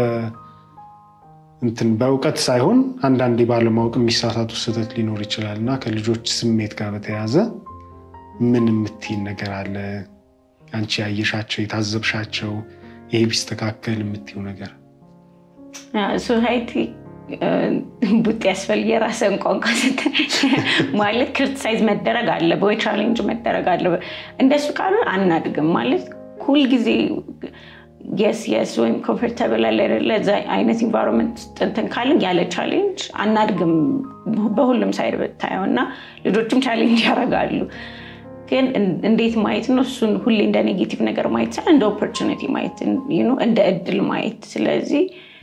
እንትን በእውቀት ሳይሆን አንዳንዴ ባለማወቅ የሚሳሳቱ ስህተት ሊኖር ይችላል እና ከልጆች ስሜት ጋር በተያያዘ ምን የምትይን ነገር አለ? አንቺ ያየሻቸው የታዘብሻቸው ይሄ ቢስተካከል የምትይው ነገር? ሶሳይቲ ቡጥ ያስፈልግ የራስን ቋንቋ ማለት ክሪቲሳይዝ መደረግ አለ ወይ ቻሌንጅ መደረግ አለ። እንደሱ ካሉ አናድግም ማለት ሁልጊዜ የስ የስ ወይም ኮምፎርታብል አለ አይደለ እዛ አይነት ኢንቫይሮንመንት እንትን ካልን ያለ ቻሌንጅ አናድግም። በሁሉም ሳይድ ብታየው እና ልጆችም ቻሌንጅ ያደርጋሉ። ግን እንዴት ማየት ነው እሱን ሁሌ እንደ ኔጌቲቭ ነገር ማየት ሳይሆን እንደ ኦፖርቹኒቲ ማየት እንደ እድል ማየት። ስለዚህ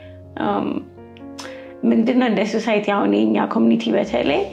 ምንድነው እንደ ሶሳይቲ አሁን የኛ ኮሚኒቲ በተለይ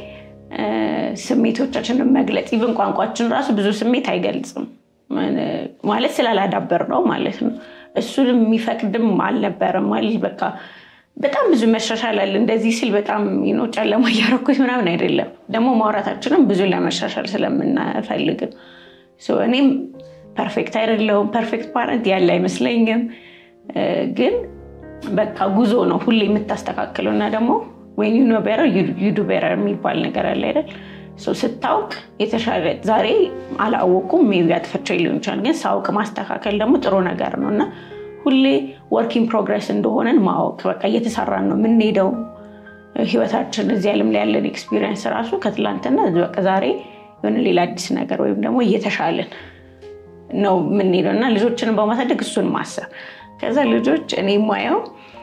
ስሜቶቻችንን መግለጽ ኢቭን ቋንቋችን ራሱ ብዙ ስሜት አይገልጽም ማለት ስላላዳበር ነው ማለት ነው። እሱን የሚፈቅድም አልነበረም ማለት በቃ በጣም ብዙ መሻሻል አለ። እንደዚህ ሲል በጣም ጨለማ እያረኩት ምናምን አይደለም። ደግሞ ማውራታችንም ብዙ ለመሻሻል ስለምናፈልግ እኔም ፐርፌክት አይደለሁም። ፐርፌክት ፓረንት ያለ አይመስለኝም። ግን በቃ ጉዞ ነው ሁሌ የምታስተካክለው እና ደግሞ ወይም ዩ ኖ ቤረር ዩ ዱ ቤረር የሚባል ነገር አለ አይደል? ስታውቅ የተሻለ ዛሬ አላወቁም ሜይ ቢ አጥፍቼ ሊሆን ይችላል። ግን ሳውቅ ማስተካከል ደግሞ ጥሩ ነገር ነው እና ሁሌ ወርኪንግ ፕሮግረስ እንደሆነን ማወቅ በቃ እየተሰራን ነው የምንሄደው። ህይወታችን እዚህ ዓለም ላይ ያለን ኤክስፒሪየንስ ራሱ ከትላንትና በቃ ዛሬ የሆነ ሌላ አዲስ ነገር ወይም ደግሞ እየተሻለን ነው የምንሄደው እና ልጆችንን በማሳደግ እሱን ማሰብ ከዛ ልጆች እኔ የማየው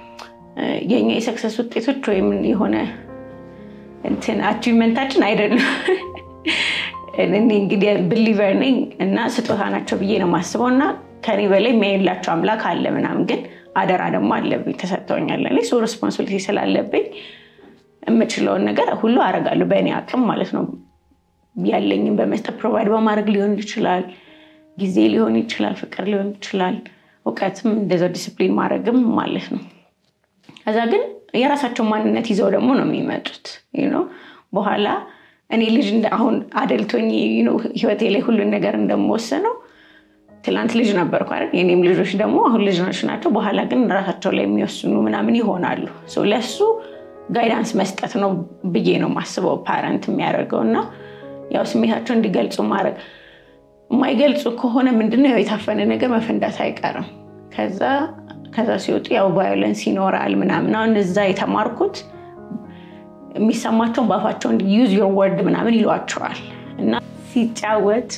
የኛ የሰክሰስ ውጤቶች ወይም የሆነ እንትን አቺቭመንታችን አይደለም። እኔ እንግዲህ ብሊቨር ነኝ እና ስጦታ ናቸው ብዬ ነው የማስበው እና ከኔ በላይ የሚያይላቸው አምላክ አለ ምናምን፣ ግን አደራ ደግሞ አለብኝ ተሰጥተውኛል። እኔ ሰው ሬስፖንሲቢሊቲ ስላለብኝ የምችለውን ነገር ሁሉ አደርጋለሁ በእኔ አቅም ማለት ነው። ያለኝም በመስጠት ፕሮቫይድ በማድረግ ሊሆን ይችላል፣ ጊዜ ሊሆን ይችላል፣ ፍቅር ሊሆን ይችላል፣ እውቀትም እንደዛው ዲስፕሊን ማድረግም ማለት ነው። ከዛ ግን የራሳቸው ማንነት ይዘው ደግሞ ነው የሚመጡት። በኋላ እኔ ልጅ አሁን አደልቶኝ ህይወቴ ላይ ሁሉን ነገር እንደምወሰነው ትላንት ልጅ ነበርኩ አይደል? የኔም ልጆች ደግሞ አሁን ልጆች ናቸው። በኋላ ግን ራሳቸው ላይ የሚወስኑ ምናምን ይሆናሉ። ለሱ ጋይዳንስ መስጠት ነው ብዬ ነው ማስበው ፓረንት የሚያደርገው እና ያው ስሜታቸው እንዲገልጹ ማድረግ የማይገልጹ ከሆነ ምንድነው ያው የታፈነ ነገር መፈንዳት አይቀርም። ከዛ ከዛ ሲወጡ ያው ቫዮለንስ ይኖራል ምናምን። አሁን እዛ የተማርኩት የሚሰማቸውን በአፋቸው ዩዝ ዮር ወርድ ምናምን ይሏቸዋል እና ሲጫወቱ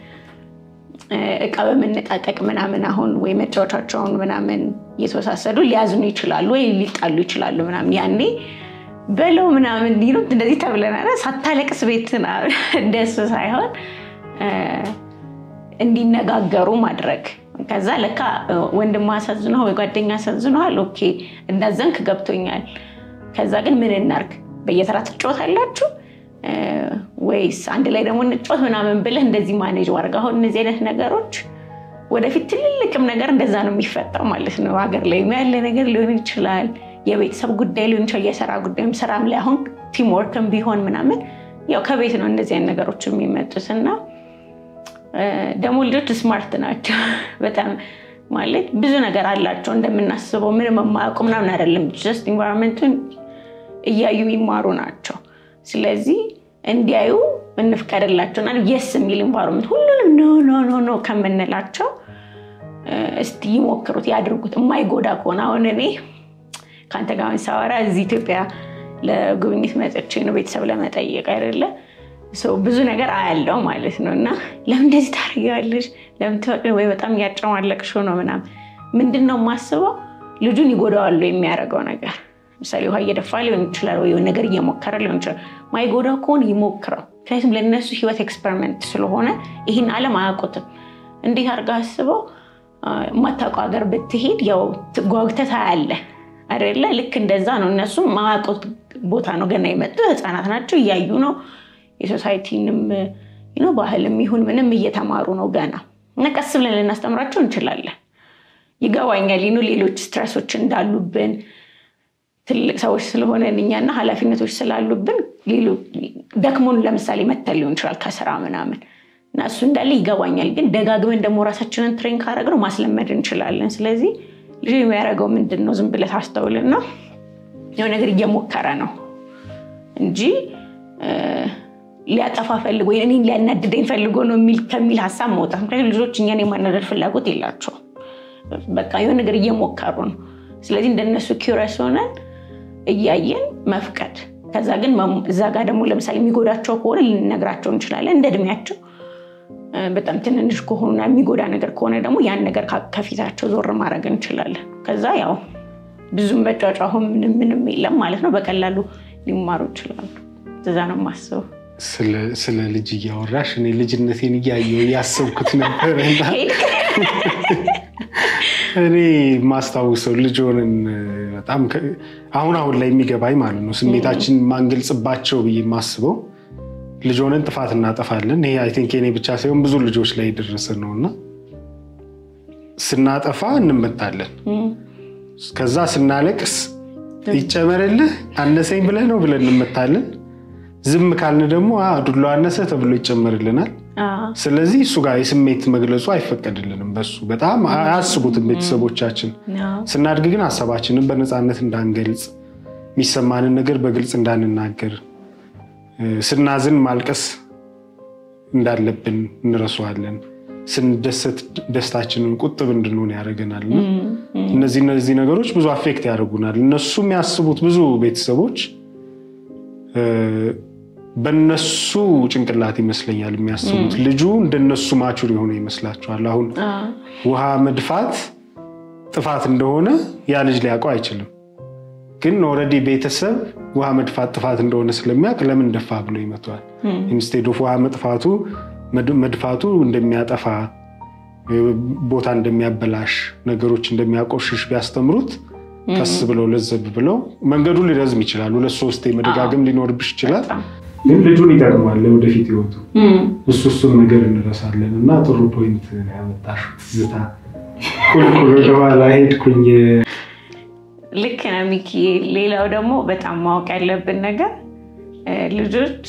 እቃ በመነጣጠቅ ምናምን አሁን ወይ መጫወቻቸውን ምናምን እየተወሳሰዱ ሊያዝኑ ይችላሉ ወይ ሊጣሉ ይችላሉ ምናምን ያኔ በለው ምናምን ሊሉት እንደዚህ ተብለናል። ሳታለቅስ ቤት እንደሱ ሳይሆን እንዲነጋገሩ ማድረግ ከዛ ለካ ወንድም አሳዝነው ወይ ጓደኛ አሳዝነዋል። ኦኬ እንዳዘንክ ገብቶኛል። ከዛ ግን ምን እናርግ? በየተራ ትጫወታላችሁ ወይስ አንድ ላይ ደግሞ እንጫወት ምናምን ብለህ እንደዚህ ማኔጅ ማድረግ። አሁን እነዚህ አይነት ነገሮች ወደፊት ትልልቅም ነገር እንደዛ ነው የሚፈጠው ማለት ነው። ሀገር ላይ ያለ ነገር ሊሆን ይችላል፣ የቤተሰብ ጉዳይ ሊሆን ይችላል፣ የስራ ጉዳይም ስራም ላይ አሁን ቲምወርክም ቢሆን ምናምን ያው ከቤት ነው እንደዚህ አይነት ነገሮች የሚመጡት እና ደግሞ ልጆች ስማርት ናቸው በጣም ማለት ብዙ ነገር አላቸው እንደምናስበው ምንም የማያውቁ ምናምን አይደለም። ጀስት ኢንቫይሮንመንቱን እያዩ የሚማሩ ናቸው። ስለዚህ እንዲያዩ እንፍቀድላቸውና የስ የሚል ኢንቫይሮንመንት ሁሉንም ኖ ኖ ኖ ኖ ከምንላቸው እስቲ ይሞክሩት፣ ያድርጉት። የማይጎዳ ከሆነ አሁን እኔ ከአንተ ጋር ሳወራ እዚህ ኢትዮጵያ ለጉብኝት መጥቼ ነው ቤተሰብ ለመጠየቅ አይደለ ብዙ ነገር አያለው ማለት ነው። እና ለምን እንደዚህ ታደርጊዋለሽ? ለምን ትፈቅድ ወይ በጣም እያጨማለቅሽው ነው ምናምን። ምንድን ነው የማስበው ልጁን ይጎዳዋሉ የሚያደርገው ነገር ምሳሌ ውሃ እየደፋ ሊሆን ይችላል፣ ወይ ነገር እየሞከረ ሊሆን ይችላል። ማይጎዳው ከሆነ ይሞክረው። ምክንያቱም ለእነሱ ህይወት ኤክስፐሪመንት ስለሆነ ይህን ዓለም አያውቁትም። እንዴት አድርጋ አስበው የማታውቀው ሀገር ብትሄድ ያው ጓጉተህ ታያለህ አይደለ? ልክ እንደዛ ነው። እነሱም ማያውቁት ቦታ ነው ገና የመጡ ህፃናት ናቸው፣ እያዩ ነው የሶሳይቲንም ባህልም ይሁን ምንም እየተማሩ ነው ገና እና ቀስ ብለን ልናስተምራቸው እንችላለን። ይገባኛል ይኑ ሌሎች ስትረሶች እንዳሉብን ትልቅ ሰዎች ስለሆነን እኛና ኃላፊነቶች ስላሉብን ደክሞን ለምሳሌ መተን ሊሆን ይችላል ከስራ ምናምን እና እሱ እንዳለ ይገባኛል። ግን ደጋግመን ደግሞ ራሳችንን ትሬን ካረግነው ማስለመድ እንችላለን። ስለዚህ ልጅ የሚያደርገው ምንድን ነው? ዝም ብለህ ታስተውልና የሆነ ነገር እየሞከረ ነው እንጂ ሊያጠፋ ፈልጎ ወይ እኔን ሊያናድደኝ ፈልጎ ነው ከሚል ሀሳብ መውጣት። ምክንያቱም ልጆች እኛን የማናደድ ፍላጎት የላቸውም። በቃ የሆነ ነገር እየሞከሩ ነው። ስለዚህ እንደነሱ ኪውረስ ሆነን እያየን መፍቀድ። ከዛ ግን እዛ ጋር ደግሞ ለምሳሌ የሚጎዳቸው ከሆነ ልንነግራቸው እንችላለን እንደ እድሜያቸው በጣም ትንንሽ ከሆኑና የሚጎዳ ነገር ከሆነ ደግሞ ያን ነገር ከፊታቸው ዞር ማድረግ እንችላለን። ከዛ ያው ብዙም መጫጫሁ ምንም ምንም የለም ማለት ነው። በቀላሉ ሊማሩ ይችላሉ። እዛ ነው የማስበው። ስለ ልጅ እያወራሽ እኔ ልጅነቴን እያየሁ እያሰብኩት ነበር። እኔ ማስታውሰው ልጅ ሆነን በጣም አሁን አሁን ላይ የሚገባኝ ማለት ነው ስሜታችን ማንገልጽባቸው ብዬ የማስበው ልጅ ሆነን ጥፋት እናጠፋለን። ይሄ አይ ቲንክ የኔ ብቻ ሳይሆን ብዙ ልጆች ላይ የደረሰ ነው እና ስናጠፋ እንመታለን። ከዛ ስናለቅስ ይጨመርልህ አነሰኝ ብለህ ነው ብለን እንመታለን። ዝም ካልን ደግሞ ዱላ አነሰ ተብሎ ይጨመርልናል። ስለዚህ እሱ ጋር የስሜት መግለጹ አይፈቀድልንም። በሱ በጣም አያስቡትም ቤተሰቦቻችን። ስናድግ ግን ሀሳባችንን በነፃነት እንዳንገልጽ፣ የሚሰማንን ነገር በግልጽ እንዳንናገር፣ ስናዝን ማልቀስ እንዳለብን እንረሳዋለን። ስንደሰት ደስታችንን ቁጥብ እንድንሆን ያደርገናል። እነዚህ እነዚህ ነገሮች ብዙ አፌክት ያደርጉናል። እነሱ የሚያስቡት ብዙ ቤተሰቦች በነሱ ጭንቅላት ይመስለኛል የሚያስቡት ልጁ እንደነሱ ማቹር የሆነ ይመስላቸዋል። አሁን ውሃ መድፋት ጥፋት እንደሆነ ያ ልጅ ሊያውቀው አይችልም። ግን ኦልሬዲ ቤተሰብ ውሃ መድፋት ጥፋት እንደሆነ ስለሚያውቅ ለምን ደፋ ብሎ ይመተዋል። ኢንስቴድ ኦፍ ውሃ መጥፋቱ መድፋቱ እንደሚያጠፋ ቦታ እንደሚያበላሽ ነገሮች እንደሚያቆሽሽ ቢያስተምሩት ቀስ ብለው ለዘብ ብለው መንገዱ ሊረዝም ይችላል። ሁለት ሶስት መደጋገም ሊኖርብሽ ይችላል። ግን ልጁን ይጠቅማል ለወደፊት ህይወቱ። እሱ እሱን ነገር እንረሳለን እና ጥሩ ፖይንት ያመጣሽው ትዝታ። ቁልቁል ወደኋላ ሄድኩኝ። ልክ ነው ሚኪ። ሌላው ደግሞ በጣም ማወቅ ያለብን ነገር ልጆች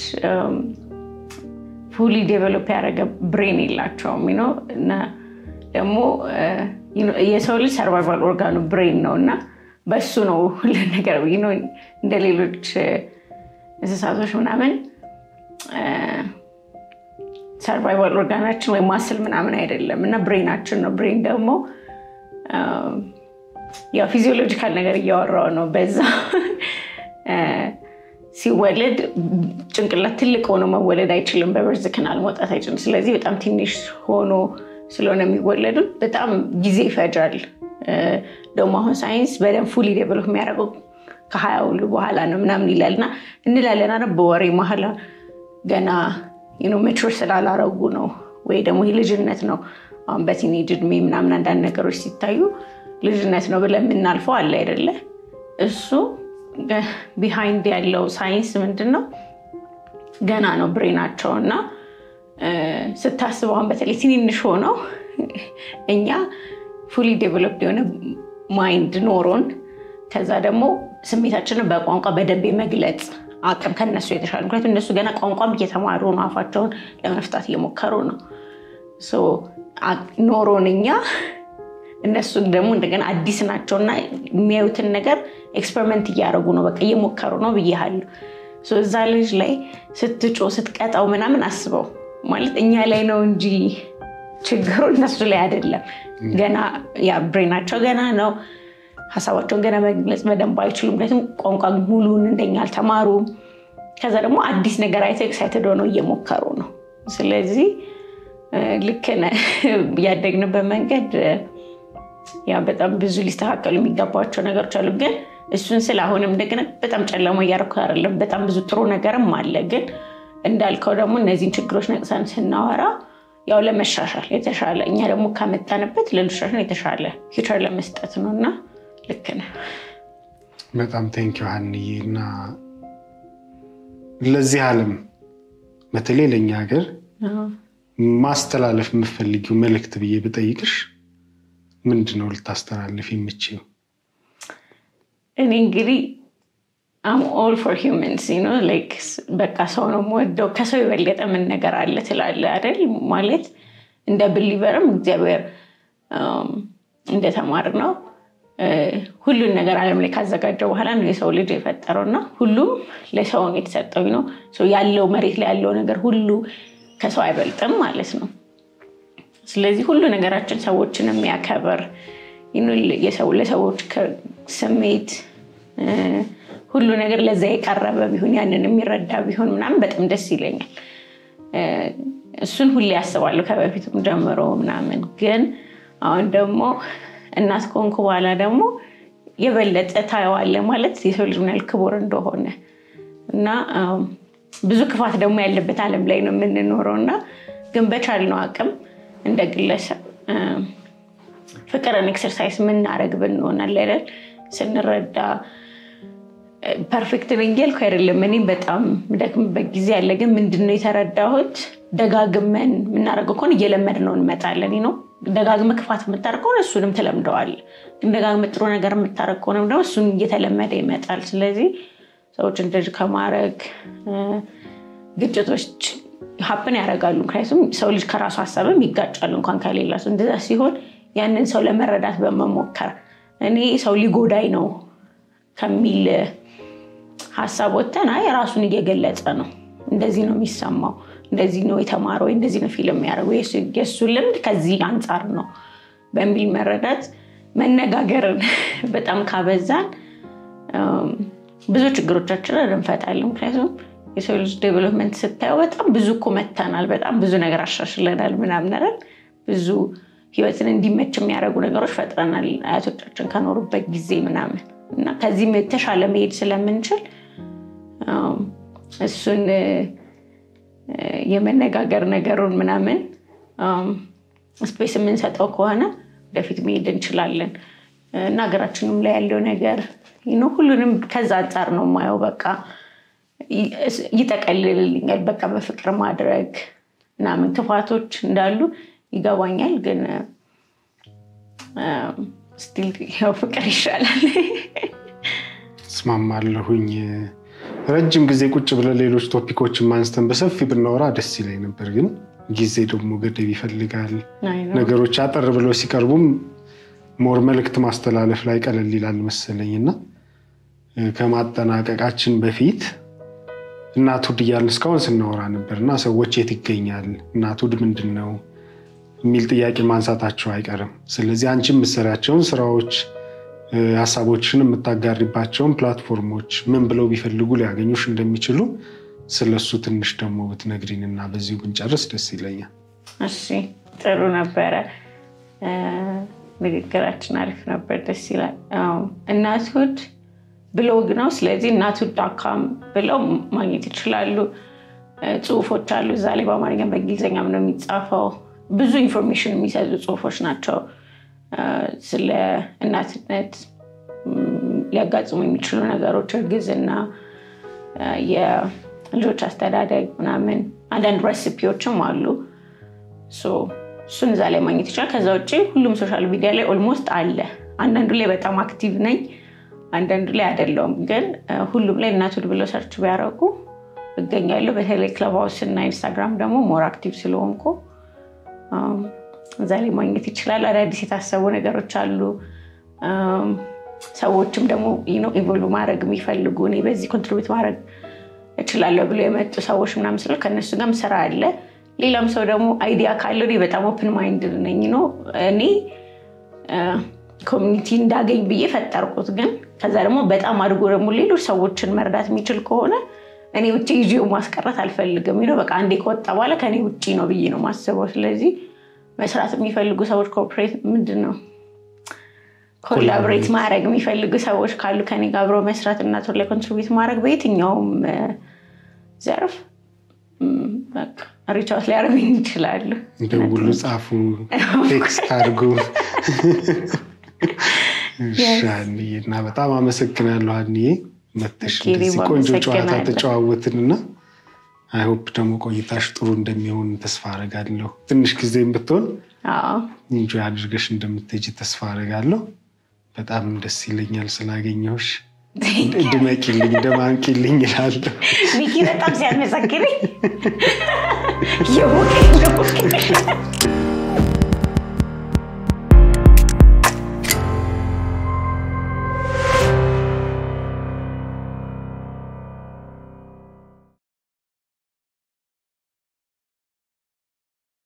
ፉሊ ዴቨሎፕ ያደረገ ብሬን የላቸውም ነው እና ደግሞ የሰው ልጅ ሰርቫይቫል ኦርጋኑ ብሬን ነው እና በሱ ነው ሁሉ ነገር እንደ ሌሎች እንስሳቶች ምናምን ሰርቫይቫል ኦርጋናችን ወይም ማስል ምናምን አይደለም እና ብሬናችን ነው። ብሬን ደግሞ ያው ፊዚዮሎጂካል ነገር እያወራው ነው። በዛ ሲወለድ ጭንቅላት ትልቅ ሆኖ መወለድ አይችልም። በበርዝ ክናል መውጣት አይችልም። ስለዚህ በጣም ትንሽ ሆኖ ስለሆነ የሚወለዱት በጣም ጊዜ ይፈጃል። ደግሞ አሁን ሳይንስ በደንብ ፉሊ ዴቨሎፕ የሚያደርገው ከሀያ ሁሉ በኋላ ነው ምናምን ይላል እና እንላለን አ በወሬ መሀል ገና ሜቹር ስላላረጉ ነው ወይ ደግሞ ይህ ልጅነት ነው። አሁን በቲኔጅ እድሜ ምናምን አንዳንድ ነገሮች ሲታዩ ልጅነት ነው ብለን የምናልፈው አለ አይደለ? እሱ ቢሃይንድ ያለው ሳይንስ ምንድን ነው? ገና ነው ብሬናቸው እና ስታስበውን በተለይ ትንንሽ ሆነው እኛ ፉሊ ዴቨሎፕድ የሆነ ማይንድ ኖሮን ከዛ ደግሞ ስሜታችንን በቋንቋ በደንብ የመግለጽ አቅም ከነሱ የተሻለ ምክንያቱም እነሱ ገና ቋንቋም እየተማሩ ነው። አፋቸውን ለመፍታት እየሞከሩ ነው ኖሮን እኛ እነሱ ደግሞ እንደገና አዲስ ናቸው እና የሚያዩትን ነገር ኤክስፐሪመንት እያደረጉ ነው። በቃ እየሞከሩ ነው ብያለሁ። እዛ ልጅ ላይ ስትጮ ስትቀጣው ምናምን አስበው ማለት እኛ ላይ ነው እንጂ ችግሩ እነሱ ላይ አይደለም። ገና ያ ብሬናቸው ገና ነው። ሀሳባቸውን ገና መግለጽ በደንብ አይችሉም። ምክንያቱም ቋንቋ ሙሉን እንደኛ አልተማሩም። ከዛ ደግሞ አዲስ ነገር አይተው ኤክሳይትድ ሆነው እየሞከሩ ነው። ስለዚህ ልክ ነህ። ያደግንበት መንገድ ያ በጣም ብዙ ሊስተካከሉ የሚገባቸው ነገሮች አሉ። ግን እሱን ስለ አሁንም እንደገና በጣም ጨለማ እያደረኩ አይደለም። በጣም ብዙ ጥሩ ነገርም አለ። ግን እንዳልከው ደግሞ እነዚህን ችግሮች ነቅሰን ስናወራ ያው ለመሻሻል የተሻለ እኛ ደግሞ ካመጣንበት ለልጆቻችን የተሻለ ፊውቸር ለመስጠት ነው እና ልክ ነህ። በጣም ቴንክ ሀንዬ እና ለዚህ ዓለም በተለይ ለእኛ ሀገር ማስተላለፍ የምፈልጊው መልእክት ብዬ ብጠይቅሽ ምንድን ነው ልታስተላልፍ የምችው? እኔ እንግዲህ አም ኦል ፎር ሂውመንስ በቃ ሰው ነው የምወደው። ከሰው የበለጠ ምን ነገር አለ ትላለህ አይደል? ማለት እንደ ብሊቨርም እግዚአብሔር እንደተማር ነው ሁሉን ነገር ዓለም ላይ ካዘጋጀው በኋላ ነው የሰው ልጅ የፈጠረው እና ሁሉም ለሰው ነው የተሰጠው ነው ያለው መሬት ላይ ያለው ነገር ሁሉ ከሰው አይበልጥም ማለት ነው። ስለዚህ ሁሉ ነገራችን ሰዎችን የሚያከብር ለሰዎች ስሜት ሁሉ ነገር ለዛ የቀረበ ቢሆን ያንን የሚረዳ ቢሆን ምናምን በጣም ደስ ይለኛል። እሱን ሁሌ ያስባለሁ ከበፊትም ጀምሮ ምናምን። ግን አሁን ደግሞ እናት ከሆንኩ በኋላ ደግሞ የበለጠ ታየዋለህ ማለት የሰው ልጅ ምን ያህል ክቡር እንደሆነ እና ብዙ ክፋት ደግሞ ያለበት ዓለም ላይ ነው የምንኖረው እና ግን በቻልነው አቅም እንደ ግለሰብ ፍቅርን ኤክሰርሳይዝ የምናደርግ ብንሆናል አይደል ስንረዳ ፐርፌክት ነኝ እያልኩ አይደለም። እኔ በጣም ደክምበት ጊዜ አለ። ግን ምንድነው የተረዳሁት ደጋግመን የምናደርገው ከሆነ እየለመድ ነው እንመጣለን ነው። ደጋግመ ክፋት የምታደርግ ከሆነ እሱንም ትለምደዋል። ግን ደጋግመ ጥሩ ነገር የምታደርግ ከሆነ ደግሞ እሱን እየተለመደ ይመጣል። ስለዚህ ሰዎች እንደዚህ ከማድረግ ግጭቶች ሀፕን ያደርጋሉ። ምክንያቱም ሰው ልጅ ከራሱ ሀሳብም ይጋጫሉ እንኳን ከሌላ ሰው። እንደዛ ሲሆን ያንን ሰው ለመረዳት በመሞከር እኔ ሰው ሊጎዳኝ ነው ከሚል ሀሳብ ወጥተን አይ ራሱን እየገለጸ ነው፣ እንደዚህ ነው የሚሰማው፣ እንደዚህ ነው የተማረው፣ እንደዚህ ነው ፊልም የሚያደርገው፣ የእሱ ልምድ ከዚህ አንጻር ነው በሚል መረዳት መነጋገርን በጣም ካበዛን ብዙ ችግሮቻችንን እንፈታለን። ምክንያቱም የሰው ልጅ ዴቨሎፕመንት ስታየው በጣም ብዙ እኮ መተናል፣ በጣም ብዙ ነገር አሻሽለናል፣ ምናምን አይደል ብዙ ህይወትን እንዲመች የሚያደርጉ ነገሮች ፈጥረናል አያቶቻችን ከኖሩበት ጊዜ ምናምን እና ከዚህም የተሻለ መሄድ ስለምንችል እሱን የመነጋገር ነገሩን ምናምን ስፔስ የምንሰጠው ከሆነ ወደፊት መሄድ እንችላለን እና ሀገራችንም ላይ ያለው ነገር ሁሉንም ከዛ አንጻር ነው የማየው። በቃ ይጠቀልልልኛል። በቃ በፍቅር ማድረግ ምናምን ክፋቶች እንዳሉ ይገባኛል ግን ስቲል ያው ፍቅር ይሻላል። እስማማለሁኝ። ረጅም ጊዜ ቁጭ ብለን ሌሎች ቶፒኮችን ማንስተን በሰፊ ብናወራ ደስ ይለኝ ነበር፣ ግን ጊዜ ደግሞ ገደብ ይፈልጋል። ነገሮች አጠር ብለው ሲቀርቡም ሞር መልእክት ማስተላለፍ ላይ ቀለል ይላል መሰለኝ እና ከማጠናቀቃችን በፊት እናትሁድ እያልን እስካሁን ስናወራ ነበር እና ሰዎች የት ይገኛል እናትሁድ ምንድን ነው የሚል ጥያቄ ማንሳታቸው አይቀርም። ስለዚህ አንቺ የምትሰሪያቸውን ስራዎች፣ ሀሳቦችን የምታጋሪባቸውን ፕላትፎርሞች ምን ብለው ቢፈልጉ ሊያገኙሽ እንደሚችሉ ስለሱ ትንሽ ደግሞ ብትነግሪን እና በዚሁ ብንጨርስ ደስ ይለኛል። እሺ፣ ጥሩ ነበረ። ንግግራችን አሪፍ ነበር። ደስ ይላል። እናትሁድ ብሎግ ነው። ስለዚህ እናትሁድ ዳካም ብለው ማግኘት ይችላሉ። ጽሁፎች አሉ እዛ ላይ በአማርኛም በእንግሊዝኛም ነው የሚጻፈው። ብዙ ኢንፎርሜሽን የሚሰጡ ጽሁፎች ናቸው። ስለ እናትነት ሊያጋጥሙ የሚችሉ ነገሮች፣ እርግዝና፣ የልጆች አስተዳደግ ምናምን፣ አንዳንድ ሬሲፒዎችም አሉ። እሱን እዛ ላይ ማግኘት ይችላል። ከዛ ውጭ ሁሉም ሶሻል ሚዲያ ላይ ኦልሞስት አለ። አንዳንዱ ላይ በጣም አክቲቭ ነኝ፣ አንዳንዱ ላይ አይደለውም። ግን ሁሉም ላይ እናትሁድ ብለው ሰርች ቢያደርጉ እገኛለሁ። በተለይ ክለብ ሃውስ እና ኢንስታግራም ደግሞ ሞር አክቲቭ ስለሆንኩ እዛ ላይ ማግኘት ይችላል። አዳዲስ የታሰቡ ነገሮች አሉ። ሰዎችም ደግሞ ኢቮልቭ ማድረግ የሚፈልጉ እኔ በዚህ ኮንትሪቢዩት ማድረግ እችላለሁ ብሎ የመጡ ሰዎች ምናምን ስለ ከእነሱ ጋርም ስራ አለ። ሌላም ሰው ደግሞ አይዲያ ካለው በጣም ኦፕን ማይንድ ነኝ ነው እኔ ኮሚኒቲ እንዳገኝ ብዬ ፈጠርኩት። ግን ከዛ ደግሞ በጣም አድጎ ደግሞ ሌሎች ሰዎችን መርዳት የሚችል ከሆነ እኔ ውጭ ይዤው ማስቀረት አልፈልግም። ነው በቃ አንዴ ከወጣ በኋላ ከኔ ውጭ ነው ብዬ ነው ማስበው። ስለዚህ መስራት የሚፈልጉ ሰዎች ኮርፖሬት ምንድን ነው ኮላቦሬት ማድረግ የሚፈልጉ ሰዎች ካሉ ከኔ ጋር አብረው መስራት እናትሁድ ላይ ኮንትሪቢዩት ማድረግ በየትኛውም ዘርፍ ሪቻውት ሊያደርጉኝ ይችላሉ። ደውሉ፣ ጻፉ፣ ቴክስት አድርጉ። ሀኒዬ እና በጣም አመሰግናለሁ ሀኒዬ መተሽ እንደዚህ ቆንጆ ጨዋታ ተጨዋወትንና አይሆፕ ደግሞ ቆይታሽ ጥሩ እንደሚሆን ተስፋ አረጋለሁ። ትንሽ ጊዜም ብትሆን ኢንጆይ አድርገሽ እንደምትሄጂ ተስፋ አረጋለሁ። በጣም ደስ ይለኛል ስላገኘሁሽ። ድመቂልኝ፣ ደማንቂልኝ ይላለሁ። ሚኪ በጣም ሲያመሰግነኝ